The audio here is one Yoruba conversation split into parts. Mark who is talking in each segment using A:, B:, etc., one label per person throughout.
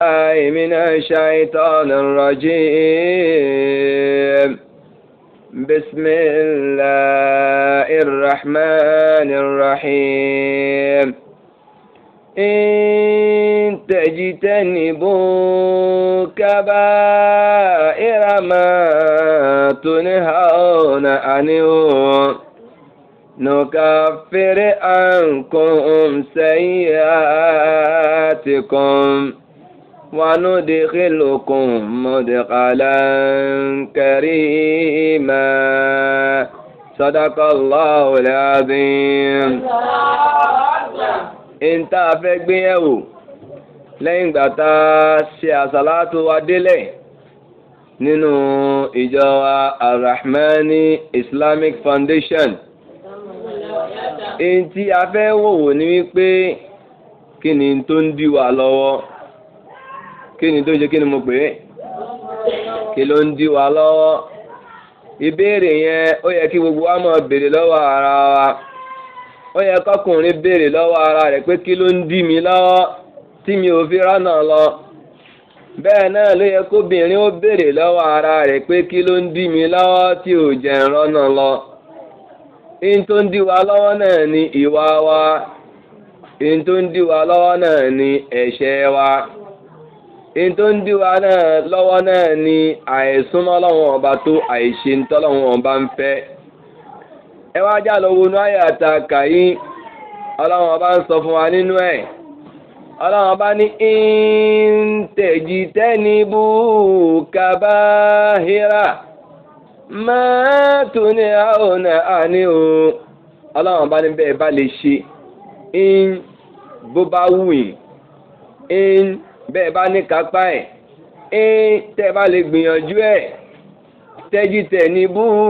A: الله من الشيطان الرجيم بسم الله الرحمن الرحيم إن تجتنبوا كبائر ما تنهون عنه نكفر عنكم سيئاتكم وندخلكم مدخلا كريما صدق الله العظيم انت فكبيو lẹ́yìn ìgbà tá a ṣe àṣàlátù wa délẹ̀ nínú ìjọ arahmani islamic foundation èyí tí a fẹ́ wòwò ni wípé kí ni tó ń dí wa lọ́wọ́ kí ni tó ń ṣe kí ni mo pè é kí ló ń dí wa lọ́wọ́ ìbéèrè yẹn ó yẹ kí gbogbo wa máa béèrè lọ́wọ́ ara wa ó yẹ kọkùnrin béèrè lọ́wọ́ ara rẹ̀ pé kí ló ń dí mi lọ́wọ́ tí mi ò fi rọ́nà lọ bẹ́ẹ̀ náà ló yẹ kóbìnrin ó béèrè lọ́wọ́ ara rẹ̀ pé kí ló ń dí mi lọ́wọ́ tí ò jẹ́ rọ́nà lọ in tó ń dí wa lọ́wọ́ náà ni ìwà wa in tó ń dí wa lọ́wọ́ náà ni ẹ̀ṣẹ̀ wa in tó ń dí wa náà lọ́wọ́ náà ni àìsúnmọ́ lọ́wọ́ ọba tó àìṣe ń tọ́lọ́wọ́ ọba ń fẹ́ ẹ wá já lọ wọnú àyàtà kàyí ọlọ́wọ́ ọba ń sọ fún wa nínú ẹ̀ ọlọ́wọ́ ọba ní ìntẹ̀jì tẹ́nibú kábáhírà máa tó ní àwọn àní o ọlọ́wọ́n bá ní bẹ́ẹ̀ bá lè ṣe ń bó bá wù yín ń bẹ́ẹ̀ bá ní kápá ẹ̀ ń tẹ́ bá lè gbìyànjú ẹ̀ tẹ́jú tẹ̀ ní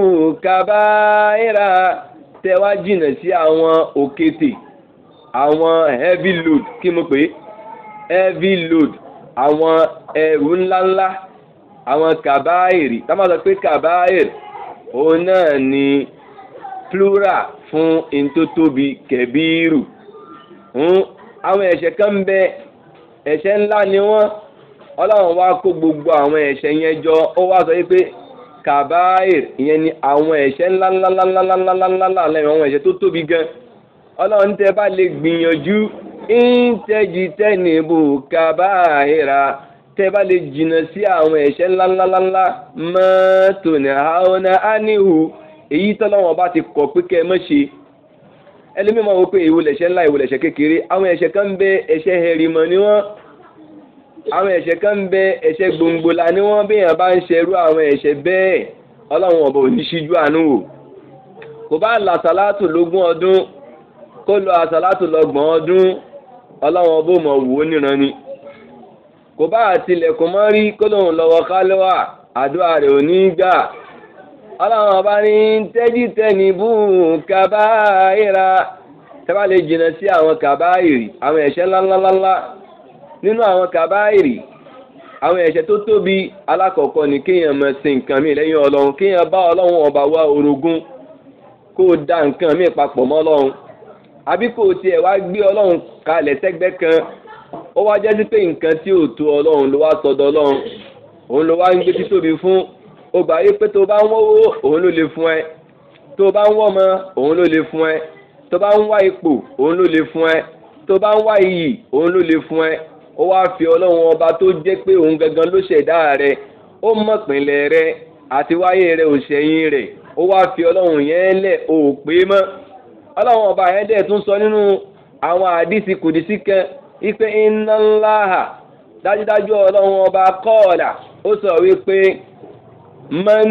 A: búkàbáyìrà tẹ́ wá jìnnà sí àwọn òkété àwọn heavy load kí mo pè é heavy load àwọn ẹrù ńláńlá àwọn kàbáyìrì tá máa sọ pé kàbáyìrì òun náà ni plural fún ntótóbi kẹbíìrù àwọn ẹ̀ṣẹ̀ kan ń bẹ ẹ̀ṣẹ̀ ńlá ni wọ́n ọlọ́run wá kó gbogbo àwọn ẹ̀ṣẹ̀ yẹn jọ ó wá sọ pé kàbáyìrì ìyẹn ni àwọn ẹ̀ṣẹ̀ ńláńláńláńláńláńláńlá lẹ́yìn àwọn ẹ̀ṣẹ̀ tó tóbi gan ọlọ́run tẹ́ bá lè gbìyànjú ìǹtẹ́jì tẹ́nìbù kàbáyìrà tẹ́ bá lè jìnnà sí àwọn ẹ̀ṣẹ̀ ńláńláńlá mọ́tò ní àwọn áníhù èyí tọ́lọ́wọ́n bá ti kọ̀ pé kẹ́ ẹ mọ́ ṣe ẹlẹ́mìí máa wọ pé èwo lẹ̀ṣẹ̀ ńlá èwo lẹ̀ṣẹ̀ kékeré àwọn ẹ̀ṣẹ̀ kan ń bẹ ẹ̀ṣẹ̀ hẹ̀rìmọ̀ ni wọ́n àwọn ẹ̀ṣẹ̀ kan ń bẹ ẹ̀ṣẹ̀ gbòǹgbòlà ni wọ́n bí èèyàn bá ń ṣerú àwọn ẹ̀ṣẹ̀ bẹ́ẹ̀ ọlọ́run ọ̀bọ̀ òní ṣíjú àánú wò kò bá là sàlátù lógún ọdún kó lọ àsàlátù lọ́gbọ̀n ọdún ọlọ́run ọbọ̀ mọ̀ wò ó níran ni kò bá àtìlẹ̀kùn mọ́ rí kó lóun lọ́wọ́ kálíwà àdúrà rẹ̀ ò ní gbà ọlọ́run ọba ní tẹ́jú tẹ́ni bú kàbáyìrà tẹ́bá lè jìnnà sí àwọn kàbáyìrì àwọn ẹ̀ṣẹ̀ ńláńláńlá nínú àwọn kàbáyìrì àwọn ẹ̀ṣẹ̀ tó tóbi alákọ̀ọ́kọ́ ni kéèyàn máa sin nǹkan mi lẹ́yìn ọlọ́run kéèyàn bá ọlọ́run ọba wá orogún kó o da nǹkan mi papọ̀ mọ́ ọlọ́run àbí kó o tiẹ̀ wá gbé ọlọ́run kalẹ̀ sẹ́gbẹ́ kan ó wá jẹ́ sí pé nǹkan tí ò tó ọlọ́run ló wá sọdọ̀ ọlọ́run òun ló wá ń gbé títóbi fún ó gbà yí pé tó bá ń wọ́wọ́ òun ló lè fún ẹ tó bá ń wọ́mọ òun ló lè fún ẹ tó bá ń wá ipò òun ló lè fún ẹ tó bá ń wá iyì òun ló lè fún ẹ ó wá fi ọlọ́run ọba tó jẹ́ pé òun gangan ló ṣẹ̀dá rẹ ó mọ̀ pínlẹ̀ rẹ àti wáyé rẹ òṣèyìn rẹ ó wá fi ọlọ́run yẹn lẹ̀ ó pé mọ́ ọlọ́run ọba yẹn dẹ̀ tún sọ nínú àwọn àdìsí kùdìsí kan ipe iná ńlá hà dájúdájú ọlọ́run ọba kọ́ọ̀là ó sọ wípé man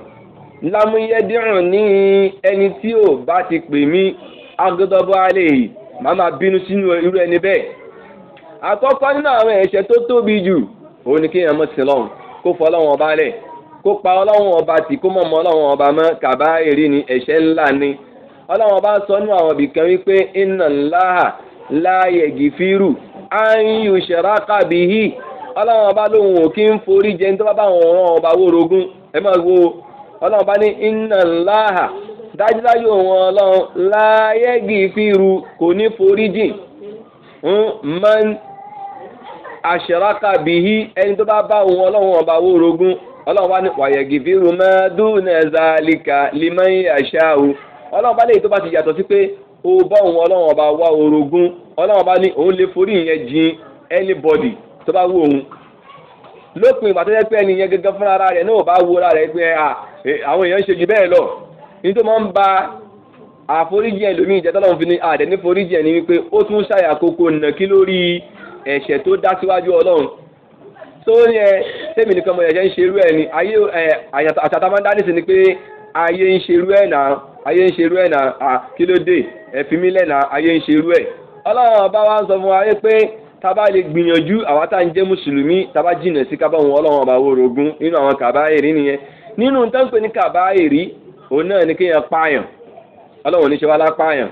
A: lámúyẹ́dìrún ní ẹni tí ò bá ti pè mí agbẹ́dọ́bọ́ alẹ́ yìí màá máa bínú sínú irú ẹni bẹ́ẹ̀. àkọ́kọ́ nínú àwọn ẹ̀ṣẹ̀ tó tóbi jù òun ni kéèyàn mọ̀ sí lọ́hùn kó fọ ọlọ́run ọba lẹ̀ kó pa ọlọ́run ọba tì kó mọ̀ mọ́ ọlọ́run ọba mọ́ kàbá èrè ni ẹ̀ṣẹ̀ ńlá ni ọlọ́run ọba sọ nínú àwọn ibìkan wípé iná ńlá láàyè gìfírù áyù ṣẹ̀ráka bìhí ọlọ́run ọba lóhùn ò kí ń forí jẹ nítorí bá wọn rán ọba wórogún ẹ máa wo ọlọ́run ọba ní iná ńlá dájúdájú òun ọlọ́run láàyè gìfírù kò ní forí jìn man àṣẹráka bìí ẹni tó bá bá òun ọlọ́run ọba wó orogún ọlọ́run bá ní wàyẹ̀gì fi rúmọ́ dúnẹ̀ẹ́sà líka limẹ́yìn àṣà o ọlọ́run bá léyìí tó bá ti yàtọ̀ sí pé ó bá òun ọlọ́run ọba wá orogún ọlọ́run bá ní òun lè forí ìyẹn jin anybody tó bá wù òun lópin ìgbà tó yẹ pé ẹni yẹn gẹ́gẹ́ fúnra rẹ̀ náà bá wo ara rẹ̀ pé àwọn èèyàn ń ṣe jù bẹ́ẹ̀ lọ ní tó máa ń ba àforíjì ẹlòmíì jẹ́ tọ́lọ́run fi ní àdẹ̀ ní foríjì ẹ̀ ní wípé ó tún ṣàyàkókò nàkí lórí ẹ̀ṣẹ̀ tó dá síwájú ọlọ́run tó yẹ tẹ́mi nìkan mọ̀ ẹ̀ṣẹ̀ ń ṣerú ẹ̀ ni ayé àṣàtà máa ń dá nísìn ni pé ayé ń ṣerú ẹ̀ náà ayé ń ṣerú ẹ̀ náà kí ló dé ẹ̀fí mi lẹ́nà ayé ń ṣerú ẹ̀ ọlọ́run ọba wa ń sọ fún wa pé tábà lè gbìyànjú àwa tá à ń jẹ́ mùsùlùmí tábà jìnà sí kábà wọn ọlọ́run ọba orogún nínú àwọn kàbáyèrè nìyẹn nínú tó ń pè ní kàbáyèrè òun náà ni kéèyàn pààyàn ọlọ́run ní ṣe wá lápààyàn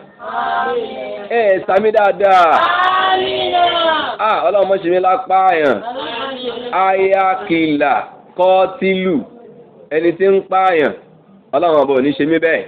A: ẹ ẹ sami dáadáa ah ọlọ́run mọ̀ ṣe mí lápààyàn ayakìlà kọ́tìlù ẹni tí ń pààyàn ọlọ́run ọba ò ní ṣe mí bẹ́ẹ̀.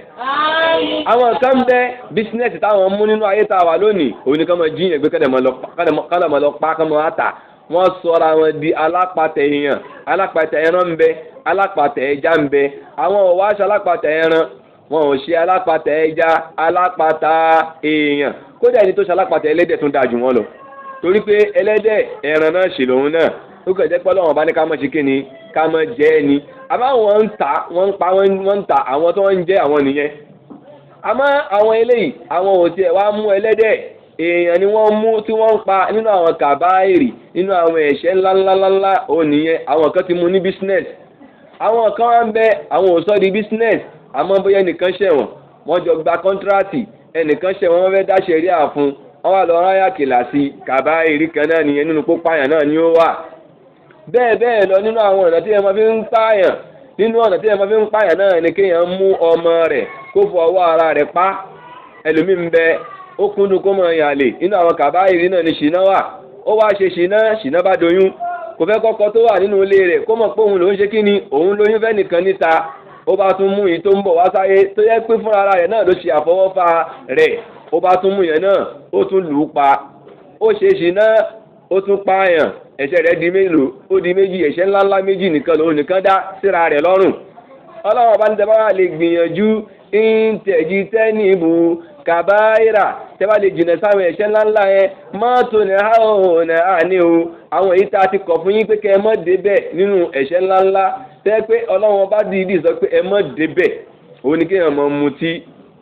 A: àwọn kan bẹ bísínẹ́sì táwọn mú nínú ayé tá a wà lónìí òun ni ká máa jíyàn gbé kálẹ̀ máa lọ pa ká máa tà wọ́n sọra wọn di alápatẹ̀ èèyàn alápatẹ̀ ẹran ń bẹ alápatẹ̀ ẹja ń bẹ àwọn ò wá aṣọ alápatẹ̀ ẹran wọn ò ṣe alápatẹ̀ ẹja alápatà èèyàn kódà ẹni tó ṣe alápatẹ̀ ẹlẹ́dẹ̀ tún dáa jù wọ́n lọ torí pé ẹlẹ́dẹ̀ ẹran náà ṣì lòun náà ó kàn jẹ́ pé ọlọ́run bá ní ká mọ̀ ṣe kí ni ká mọ̀ jẹ́ ẹni àmọ́ àwọn ń ta wọ́n ń pa wọ́n ń ta àwọn tó ń jẹ́ àwọn nìyẹn àmọ́ àwọn eléyìí àwọn ò tiẹ̀ wá mú ẹlẹ́dẹ̀ èèyàn ni wọ́n mú tí wọ́n ń pa nínú àwọn kàbáìrì nínú àwọn ẹ̀ṣẹ̀ ńláńláńlá òun nìyẹn àwọn kan ti mú ní business àwọn kan wá ń bẹ àwọn ò sọ di business àmọ́ bóyá ẹnìkan ṣẹ̀wọ̀n wọ́n jọ gba kọ́ńtíráàtì ẹnìkan ṣẹ̀wọ̀n wọ́n fẹ́ dá ṣẹ̀ríà fún wọ́n wá lọ ráyà kìlà sí kàbáìrì kan náà nìyẹn nínú pópáyàn náà ni ó wà bẹ́ẹ̀ bẹ́ẹ̀ lọ nínú àwọn ọ̀nà tí ẹ máa fi ń pààyàn nínú ọ̀nà tí ẹ máa fi ń pààyàn náà ni kéèyàn mú ọmọ rẹ̀ kó fọ ọwọ́ ara rẹ̀ pa ẹlòmíì ń bẹ ó kúndùn kó mọ ìyàlè nínú àwọn kàbáyìrì náà ni ṣìnà wà ó wá ṣe ṣìnà ṣìnà bá doyún kò fẹ́ kọ́kọ́ tó wà nínú ilé rẹ̀ kó mọ̀ pé òun lòún ṣe kí ni òun lóyún fẹ́ nìkan níta ó bá tún mú yìí tó ń bọ̀ wá sáyé tó yẹ pé fúnra ara rẹ̀ náà ló ṣe àfọwọ́fà rẹ̀ ó bá tún mú yẹn náà ó tún lù ú pa ó ṣe ṣìnà ó tún pààyàn ẹ̀ṣẹ̀ rẹ̀ di mélòó ó di méjì ẹ̀ṣẹ̀ ńláńlá méjì nìkan lòun nìkan dá síra rẹ̀ lọ́rùn ọlọ́run ọba ní tẹ́ bá wà lè gbìyànjú ìǹtẹ̀jì tẹ́nìbù kàbáyìrà tẹ́ bá lè jìnà sáwọn ẹ̀ṣẹ̀ ńláńlá yẹn mọ́tò ní àwọn àní o àwọn èyí tá a ti kọ̀ fún yín pé kẹ́ ẹ mọ́ débẹ̀ nínú ẹ̀ṣẹ̀ ńláńlá tẹ́ pé ọlọ́run ọba dìídì sọ pé ẹ mọ́ débẹ̀ òun ni kéèyàn mọ́ mutí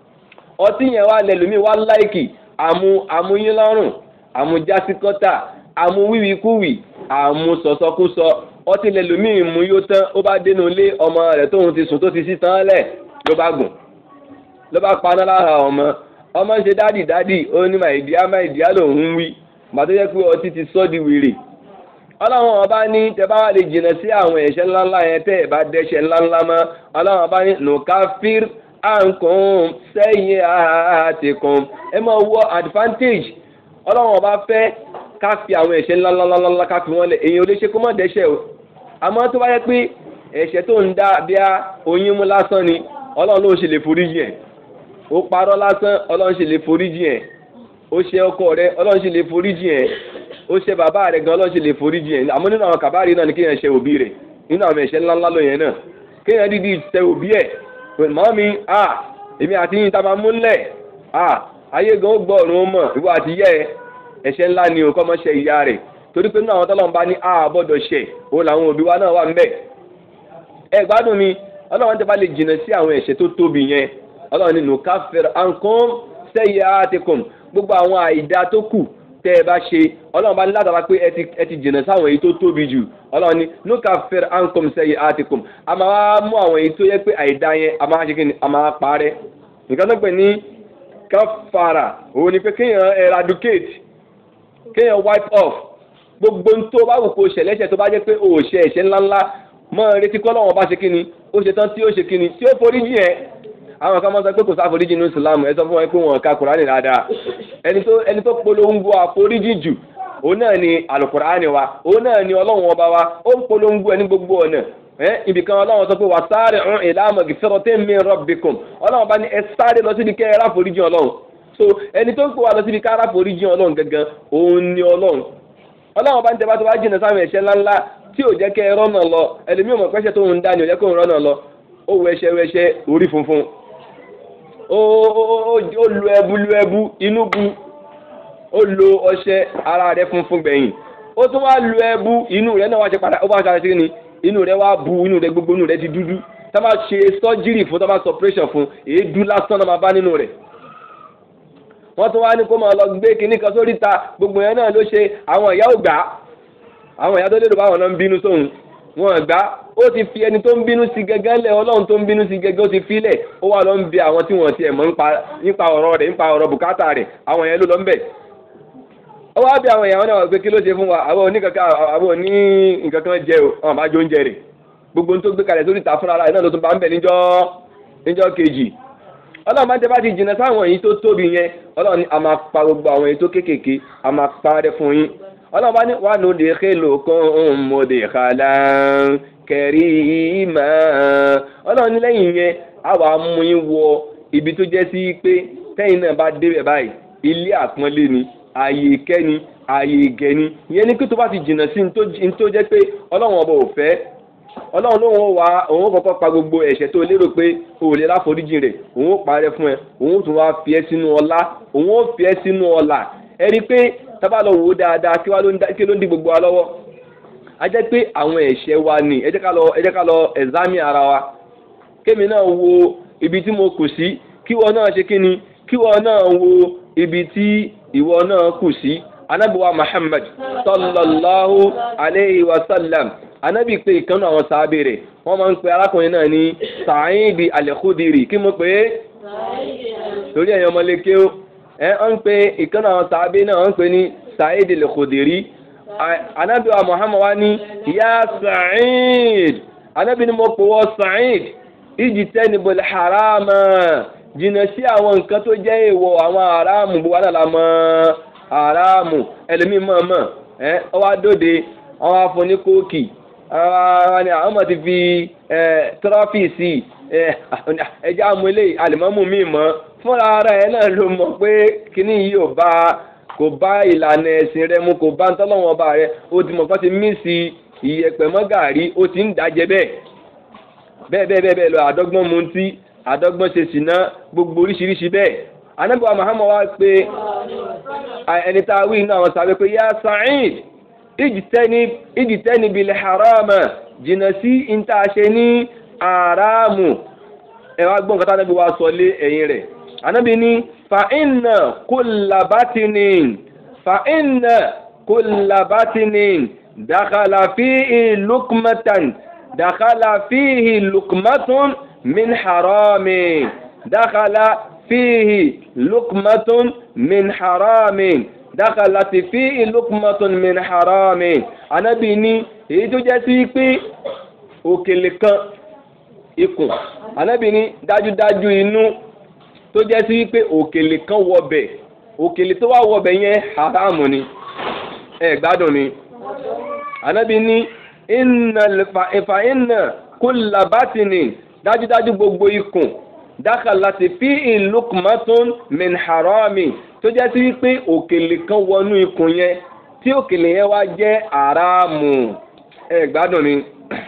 A: ọtí yẹn wà lẹ́lòmíì wá láìkì àmú àmúyín lọ́rùn àmú jásíkọ́tà àmú wíwíkúwì àmú sọ̀sọ́kúsọ ọtí lẹ́lòmíì mú yóò tán ó bá dénú ilé ọmọ rẹ̀ tóun ti sùn tó ti sí tán lẹ̀ ló bá gùn ló bá paná lára ọmọ ọmọ ń ṣe dádì dádì ó ní màìdíá màìdíá lòun ń wí màtó jẹ́ pé ọtí ti sọ́ di wèrè ọlọ́run ọba ní tẹ bá wà lè jìnnà sí àwọn ẹ̀ṣẹ̀ ńláńlá yẹn tẹ́ ẹ̀ bá dẹ́ṣẹ̀ ńláńlá mọ́ ọlọ́run ọba ní nùkáfír àǹkùn sẹ́yìn àtìkùn ẹ máa wọ advantage ọlọ́run ọba fẹ́ ká fi àwọn ẹ̀ṣẹ̀ ńláńláńlá ká fi wọ́n lẹ̀ èyàn ò lè ṣe kó má dẹ́ṣẹ̀ o àmọ́ tó bá yẹ pé ẹ̀ṣẹ̀ tó ń dá bí a oyún mú lásán ni ọlọ́run ló ń ṣe lè foríjì ẹ̀ ó parọ́ lásán ọlọ́run ṣe lè foríjì ẹ̀ ó ṣe ọkọ rẹ ọlọ́run ṣe lè foríjì ẹ̀ ó ṣe bàbá rẹ gan ọlọ́run ṣe lè foríjì ẹ̀ àmọ́ nínú àwọn kàbáàrí náà ni kéèyàn ṣe òbí rẹ̀ nínú àwọn ẹ̀ṣẹ̀ ńláńlá lóyìn náà kéèyàn dídí ṣe òbí ẹ̀ mọ́ mi à èmi àti yín tá a máa múlẹ̀ à ayé gan ó gbọ́ ọ̀run ó mọ̀ ìwọ àti yẹ ẹ̀ṣẹ̀ ńlá ni o kọ́ mọ́ ṣe ìyá rẹ̀ torí pé nínú àwọn tọ́lọ́run bá ní àbọ̀dọ̀ ṣẹ̀ òun làwọn òbí wa náà wà ń bẹ̀ ẹ gbádùn mi ọlọ́run tẹ́ bá lè jìnnà sí àwọn ẹ̀ṣẹ̀ tó tóbi yẹn ọlọ́run nínú káfíńr ankom sẹ́yẹ àtẹkùn gbogbo àwọn àìdá tó kù tẹ́ ẹ bá ṣe ọlọ́run bá ní látara pé ẹ ti jìnnà sáwọn èyí tó tóbi jù ọlọ́run ní no káfíńr ankom sẹ́yẹ àtẹkùn a máa wá mú àwọn èyí tó yẹ pé àìdá yẹn a máa ṣe kí ni a máa parẹ́ nǹkan tó pè ní káfàrà òun ni pé kéèyàn eradicate kéèyàn wipe off gbogbo tó bá wù kó ṣẹlẹ́ṣẹ̀ tó bá jẹ́ pé òòṣẹ ẹ̀ṣẹ̀ ńláńlá mọ́ retí kọ́ lọ́wọ́ bá ṣe kíni ó ṣe tán tí ó ṣe kíni tí ó forí jì ẹ́ àwọn kan máa sọ pé kò sáforíjì ní ìsìlámù ẹ sọ fún wọn pé wọn ka kùránì dáadáa ẹni tó ẹni tó polongo àforíjì jù òun náà ni àlùkùránì wa òun náà ni ọlọ́run ọba wa ó ń polongo ẹni gbogbo ọ̀nà ẹ ibìkan ọlọ́run sọ pé wà sáré ọ̀hún ìlànà gìfẹ́rọ̀tẹ́ mi rabbikum ọlọ́run bá ní ẹ sáré lọ síbi kẹ́ ẹ ráforíjì ọlọ́run so ẹni tó ń pè wá lọ síbi ká ráforíjì ọlọ́run gangan òun ni ọlọ́run ọlọ́run bá ń tẹ́bá tó bá jìnnà sáwọn ẹ̀ṣẹ̀ ńláńlá tí ò jẹ́ kẹ́ ẹ rọ́nà lọ ẹlòmíì mọ̀ pẹ́ṣẹ̀ tó ń dá ni ò jẹ́ kó ń rọ́nà lọ ó wọ ẹṣẹ wẹṣẹ orí funfun ó lu ẹbu lu ẹbu inú bu ó lo ọṣẹ ara rẹ̀ funfun gbẹ̀yìn ó tún wá lu ẹbu inú rẹ̀ náà wá ṣe padà ó bá ṣe àṣẹ ni inú rẹ̀ wá bu inú rẹ̀ gbogbo inú rẹ̀ ti dúdú tá bá ṣe sọ́jírì fún tá bá sọ operation fún èédú lásán náà máa bá nínú rẹ̀ wọ́n tún wá ní kó máa lọ gbé kinní kan sórí ta gbogbo yẹn náà ló ṣe àwọn ìyá ò gbà àwọn ìyá tó lérò báwọn náà ń bínú sóhun wọn gbà ó ti fi ẹni tó ń bínú sí gẹ́gẹ́ lẹ̀ ọlọ́run tó ń bínú sí gẹ́gẹ́ ó ti filẹ̀ ó wà lọ ń bẹ àwọn tí wọ́n tiẹ̀ mọ̀ nípa ọ̀rọ̀ rẹ̀ nípa ọ̀rọ̀ bùkátà rẹ̀ àwọn yẹn ló lọ ń bẹ̀ ó wá bí àwọn ìyàwó náà wà pé kí ló ṣe fún wa àwọn oníkankan àwọn oní nǹkan kan jẹ o àwọn àbájọ oúnjẹ rẹ̀ gbogbo ohun tó gbé kalẹ̀ sórí ìta fúnra rẹ̀ náà ló tún bá ń bẹ̀ níjọ́ níjọ́ kejì ọlọ́run máa ń tẹ́ bá ti jìnnà sáwọn èyí tó tóbi yẹn ọlọ́run a máa pa gbogbo àwọn èyí tó kéékèèké a máa pa rẹ fún yín ọlọ́run bá ní wà ló lè ké lókun mo lè kàlà kẹrí ìmọ̀ ọlọ́run ní lẹ́yìn yẹn a wàá mú yín wọ ibi tó jẹ́ sí pé tẹ́yìn náà bá débẹ̀ báyìí ilé àpọ́nlé ni ààyè ìkẹ́ni ààyè ìgẹ̀ni ìyẹn ní kí tó bá ti jìnnà sí ní tó jẹ́ pé ọlọ́run ọba ò fẹ́ ọlọ́run lóun wá òun kọ́kọ́ pa gbogbo ẹ̀ṣẹ̀ tó lérò pé o ò lè láforíjì rẹ̀ òun ó parẹ́ fún ẹ òun tún wá fi ẹ́ sínú ọlá òun ó fi ẹ́ sínú ọlà ẹ rí i pé tábà lọ wò ó dáadáa kí wá ló ń di gbogbo wa lọ́wọ́ a jẹ́ pé àwọn ẹ̀ṣẹ̀ wa ni ẹ jẹ́ ká lọ ẹ jẹ́ ká lọ ẹ̀zámì ara wa kémi náà wo ibi tí mo kù sí kí wọ́n náà ṣe kí ni kí wọ́n náà wo ibi tí ìwọ náà kù sí anábìwá Muhammad sallallahu alayhi wa sallam anabi pé ìkànnì àwọn sábẹ́ rẹ̀ wọ́n máa ń pe arákùnrin náà ní Sa'id al-Khudri kí mo pè é torí ẹ̀yàn ọmọléke ó ẹ ń pe ìkànnì àwọn sábẹ́ náà wọ́n ń pè ní Sa'id al-Khudri anabi wa Muhammad wa ní ya Sa'id anabi ni mo pè wọ́ Sa'id ijtanibul harama jìnnà sí àwọn nǹkan tó jẹ́ èèwọ̀ àwọn haramu gbogbo àdàlà mọ́ haramu ẹlòmíì mọ̀ọ́mọ̀ ẹ ọwọ́ adóde ọwọ́ afọ ní kóòkì àwọn ọmọ ti fi tírọ́fì sí ẹjẹ́ amúlé àlìmọ́mù mi mọ́ fúnra ara ẹ̀ náà ló mọ̀ pé kíní yìí ò bá kò bá ìlànà ẹ̀sìn rẹ mu kò bá ń tọ́lọ́wọ́n ọba rẹ ó ti mọ̀ kọ́ ti mí sí ìyẹ̀pẹ̀ mọ́gàrí ó ti ń dájẹ́ bẹ́ẹ̀ bẹ́ẹ̀ bẹ́ẹ̀ bẹ́ẹ̀ bẹ́ẹ̀ lọ àdọ́gbọ́n mutí àdọ́gbọ́n ṣe ṣìná gbogbo oríṣiríṣi bẹ́ẹ̀ anábìwá Muhammad wá pé ẹni tá a wí inú àwọn sábẹ́ pé yá Sa'id ìjìtẹ́ni bilẹ̀ harama jìnnà sí ìtaṣe ní àràmù ẹ̀wà gbọ́n kátà náà bí wàá sọ lé ẹ̀yìn rẹ̀ anábì ní fa'inna kullabatinin fa'inna kullabatinin dakhala fihi lukmatan dakhala fihi lukmatun min haramin dakhala fihi lukmatun min haramin dákàláti fi ìlúkùmọ́tún min harami anábì ní èyí tó jẹ́ sí pé òkèlè kan ikùn anábì ní dájúdájú inú tó jẹ́ sí pé òkèlè kan wọbẹ̀ òkèlè tó wà wọbẹ̀ yẹn haramu ni ẹ gbádùn ni anábì ní ìfà iná kulla batini dájúdájú gbogbo ikùn dákàláti fi ìlúkùmọ́tún min harami tó jẹ́ sí wípé òkèlè kan wọnú ikùn yẹn tí òkèlè yẹn wá jẹ́ àràmù ẹ gbádùn ni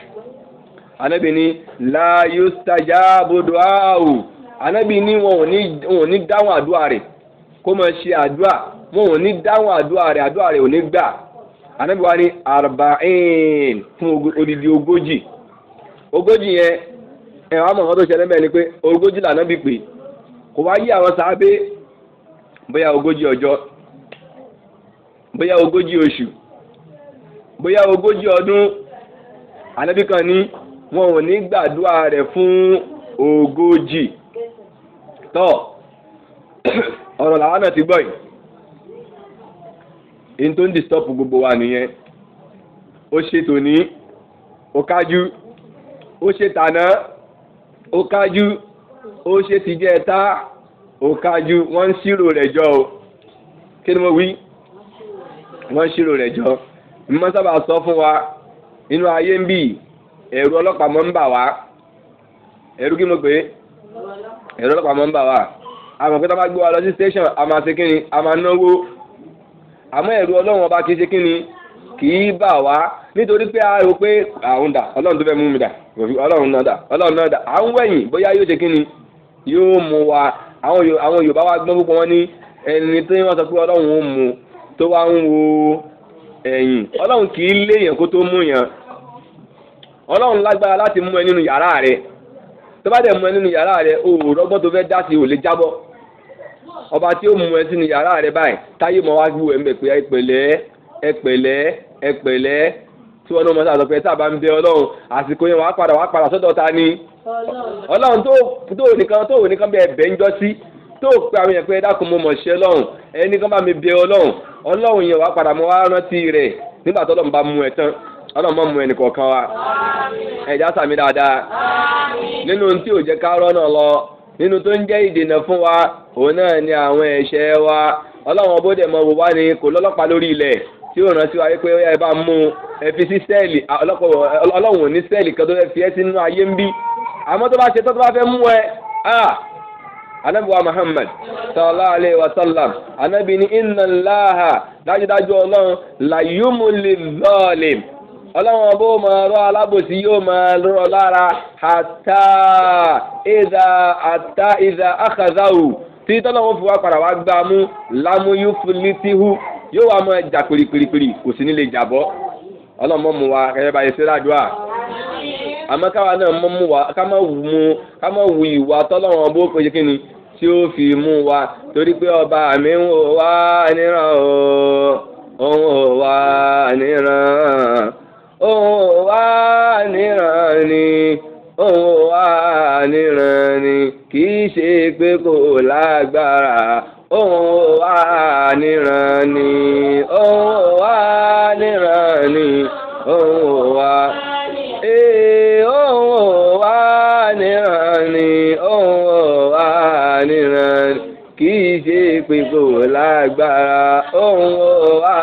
A: anabi ni la yustajabu du'a'u anabi ni wọn ò ní wọn ò ní dáhùn àdúrà rẹ̀ kó máa ṣe àdúrà wọn ò ní dáhùn àdúrà rẹ̀ àdúrà rẹ̀ ò ní gbà anabi wa ni arba'in fún odidi ogójì ogójì yẹn ẹ wàá mọ̀ nǹkan tó ṣẹlẹ̀ mẹ́rin ni pé ogójì lànà bí pé kò wá yí àwọn sábé bóyá ogójì ọjọ́ bóyá ogójì oṣù bóyá ogójì ọdún ànábì kan ní wọn ò ní gbàdúrà rẹ̀ fún ogójì tọ́ ọ̀rọ̀ làwọn náà ti gbọ́ yìí in tó ń disturb gbogbo wa nìyẹn ó ṣe tòní ó kájú ó ṣe tàná ó kájú ó ṣe tìjẹ́ta òkájú wọ́n ń ṣírò rẹ̀ jọ o kí ni mo wí wọ́n ń ṣírò rẹ̀ jọ mo sábà sọ fún wa inú ayé ń bì ẹ̀rù ọlọ́pàá mọ́ ń bà wá ẹ̀rù kí mo pè é ẹ̀rù ọlọ́pàá mọ́ ń bà wá àmọ́ pé tá a bá gbé wa lọ sí station a máa ṣe kí ni a máa náwó àmọ́ ẹ̀rù ọlọ́run ọba kì í ṣe kí ni kì í bà wá nítorí pé a rò pé àwọn dà ọlọ́run tó fẹ́ mú mi dà ọlọ́run náà dà ọlọ́run náà dà à ń wẹ̀yìn bóyá yóò ṣe kí ni yóò mú wa àwọn Yorùbá wa gbọ́n púpọ̀ wọn ní ẹni tí wọ́n sọ pé ọlọ́run ó mú tó wá ń wo ẹ̀yìn ọlọ́run kì í léèyàn kó tó mú yàn ọlọ́run lágbára láti mú ẹ nínú yàrá rẹ tó bá dẹ̀ mú ẹ nínú yàrá rẹ o ò rọ́gbọ́n tó fẹ́ dá sí ò lè jábọ́ ọba tí ó mú ẹ sínú yàrá rẹ báyìí táyé mọ wá gbú ẹ ń bẹ pé ẹ pẹ̀lẹ́ ẹ pẹ̀lẹ́ ẹ pẹ̀lẹ́ tí wọn náà mọ sáà sọ pé tá a bá ń bẹ ọlọ́run àsìkò yẹn wàá padà wàá padà sọ́dọ̀ ta ni ọlọ́run tó tó nìkan tó nìkan bẹ ẹbẹ ń jọ sí tó pe àwọn yẹn pé ẹ dákun mo mọ̀ ṣe ọlọ́run ẹni kan bá mi bẹ ọlọ́run ọlọ́run yẹn wàá padà mọ wá rántí rẹ̀ nígbà tó ọlọ́run bá mú ẹ tán ọlọ́run mọ̀ mú ẹnì kọ̀ọ̀kan wa ẹ̀já sàmì dáadáa nínú tí ò jẹ́ ká rọ́nà lọ nínú tó ń jẹ́ ìdènà fún wa òun náà ni àwọn ẹ̀ṣẹ̀ wa ọlọ́run ọbọ̀dẹ̀ mọ̀ wò wá ní kò lọ́lọ́pàá lórí ilẹ̀ tí ó rántí wa pé ẹ bá mú ẹ fi sí sẹ́ẹ̀lì ọlọ́run ò ní sẹ́ẹ̀lì kan tó fẹ́ fi ẹ́ sínú ayé ń bí àmọ́ tó bá ṣe tó tó bá fẹ́ mú ẹ anabiwa muhammad sallallahu alayhi wa sallam anabi ni inna allaha dájúdájú ọlọ́run layumuli zalim ọlọ́run ọba ó máa rọ alábòsí yóò máa rọ lára hatta ìdá hatta ìdá akhazahu tí tọ́lọ́run fi wá padà wá gbá mú lámúyú filitihu yóò wá máa jà pèrèpèrèpèrè kò sí nílé jàbọ́ ọlọ́run mọ́ mu wa kẹ́yẹ́ báyìí sí ládùúà àmọ́ káwa náà mọ́ mu wa ká má wù mu ká má wù ìwà tọ́lọ́run ọba ó pèsè kí ni tí ó fi mú wa torí pé ọba mi ń wò wá níran o òun ò wá níran òun wá níran ni òun wá níran ni kì í ṣe pé kò lágbára òun wá níran ni òun wá níran ni òun wá ee òun wá níran ni òun wá níran ni kì í ṣe pé kò lágbára òun wá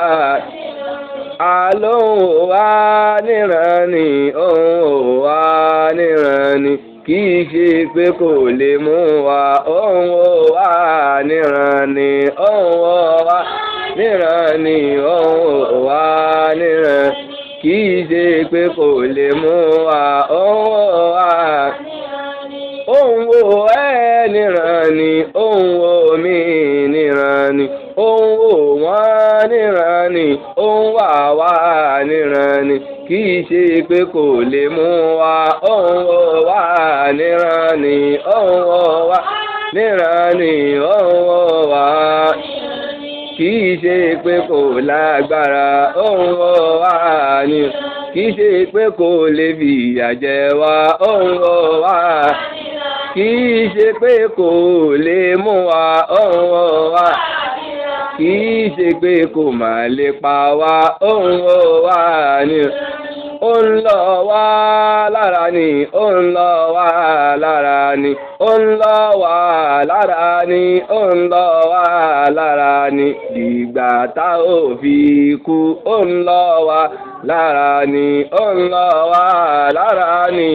A: àlóhùn wá níran ni òun wá níran ni kì í ṣe pé kò lè mú wa òun wá níran ni òun wá níran ni òun wá níran kì í ṣe pé kò lè mú wa òun wá òun wo ẹ níran ni òun wo mí níran ni òun wò wọ́n níran ni òun wà wá níran ni kì í ṣe pé kò lè mú wa òun wò wá níran ni òun wò wá níran ni òun wò wá kì í ṣe pé kò lágbára òun wò wá ní kì í ṣe pé kò lè fìyà jẹ wá òun wò wá kì í ṣe pé kò lè mú wa òun wò wá kì í ṣe pé kò má lè pa wá òun ò wá ní. ó ń lọ wá lára ni ó ń lọ wá lára ni ó ń lọ wá lára ni ó ń lọ wá lára ni dìgbà tá ò fi kú ó ń lọ wá lára ni ó ń lọ wá lára ni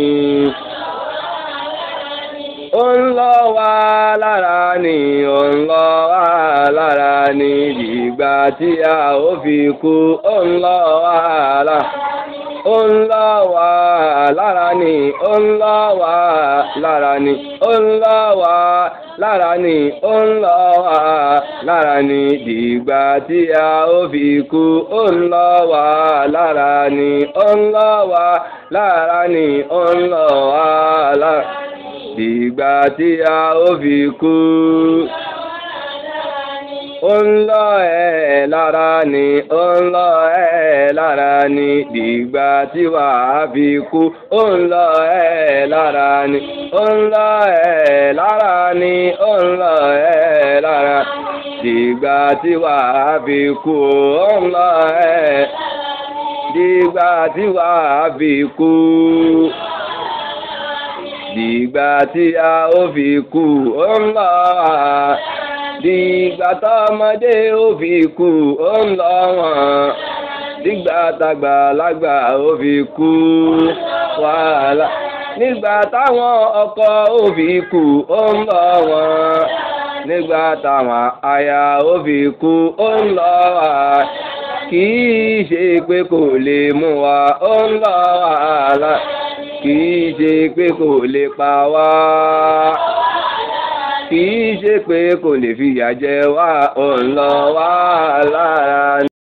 A: ó ń lọ wá lára ni ó ń lọ wá lára ni dìgbà tí a ó fi kú ó ń lọ wá lára ó ń lọ wá lára ni ó ń lọ wá lára ni ó ń lọ wá lára ni ó ń lọ wá lára ni dìgbà tí a ó fi kú ó ń lọ wá lára ni ó ń lọ wá lára ni ó ń lọ wá lára dìgbà tí a ó fi kú. Ó ń lọ ẹ̀ lára ni, ó ń lọ ẹ̀ lára ni, dìgbà tí wà á fi kú. Ó ń lọ ẹ̀ lára ni, ó ń lọ ẹ̀ lára ni, ó ń lọ ẹ̀ lára. Dìgbà tí wà á fi kú. Ó ń lọ ẹ̀ dìgbà tí wà á fi kú dìgbà tí a ó fi kú ó ń lọ wá dìgbà tọmọdé ó fi kú ó ń lọ wọn dìgbà tàgbàlagbà ó fi kú wàhálà nígbà táwọn ọkọ ó fi kú ó ń lọ wọn nígbà táwọn aya ó fi kú ó ń lọ wá kì í ṣe pé kò lè mú wa ó ń lọ wàhálà kì í ṣe pé kò lè pa wá kì í ṣe pé kò lè fìyà jẹ wá ó ń lọ wàhálà.